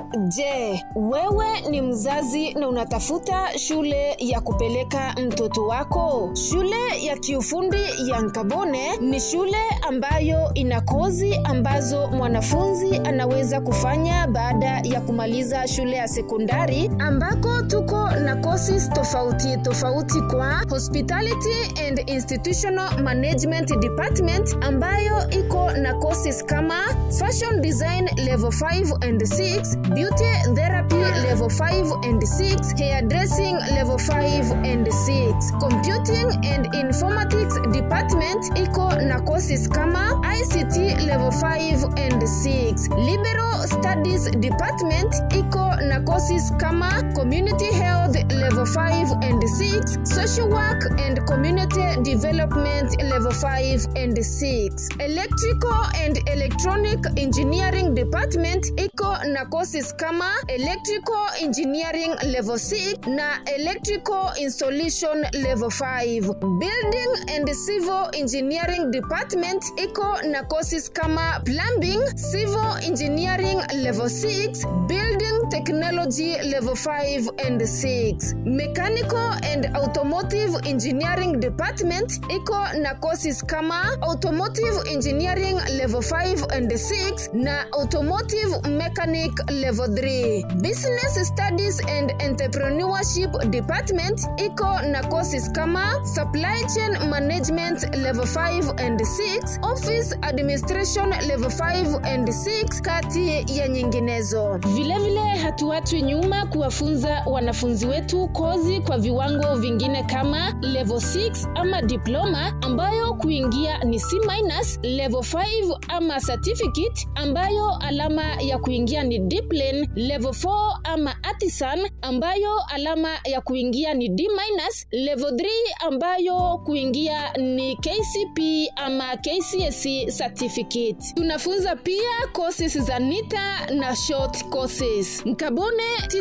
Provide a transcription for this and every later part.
Je, wewe ni mzazi na unatafuta shule ya kupeleka mtoto wako? Shule ya kiufundi ya Nkabone ni shule ambayo ina kozi ambazo mwanafunzi anaweza kufanya baada ya kumaliza shule ya sekondari, ambako tuko na courses tofauti tofauti kwa Hospitality and Institutional Management Department ambayo iko na courses kama Fashion Design level 5 and 6, Beauty Therapy level 5 and 6, Hairdressing level 5 and 6. Computing and Informatics Department iko na courses kama ICT level 5 and 6. Liberal Studies Department iko na courses kama Community Health level 5 and 6, Social Work and Community Development level 5 and 6. Electrical and Electronic Engineering Department iko na courses kama Electrical Engineering level 6 na Electrical Installation level 5. Building and Civil Engineering Department iko na courses kama Plumbing, Civil Engineering level 6, Building Technology level 5 and 6. Mechanical and Automotive Engineering Department iko na courses kama Automotive Engineering level 5 and 6 na Automotive Mechanic level 3. Business Studies and Entrepreneurship Department iko na courses kama Supply Chain Management level 5 and 6, Office Administration level 5 and 6 kati ya nyinginezo. Vilevile hatuachwi nyuma kuwafunza wanafunzi wetu kozi kwa viwango vingine kama level 6 ama diploma ambayo kuingia ni C minus, level 5 ama certificate ambayo alama ya kuingia ni diplane, level 4 ama artisan ambayo alama ya kuingia ni D minus, level 3 ambayo kuingia ni KCP ama KCSE certificate. Tunafunza pia courses za NITA na short courses. Nkabone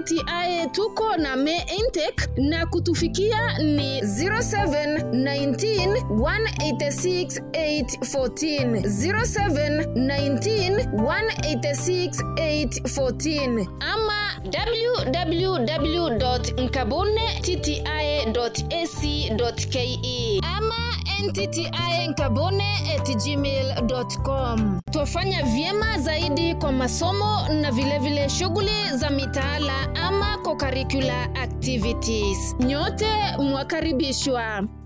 TTI tuko na May intake na kutufikia ni 0719 186 814 0719 186 814 ama www.nkabone.tti.ac.ke ama ntti@gmail.com. Twafanya vyema zaidi kwa masomo na vilevile shughuli za mitaala ama co-curricular activities. Nyote mwakaribishwa.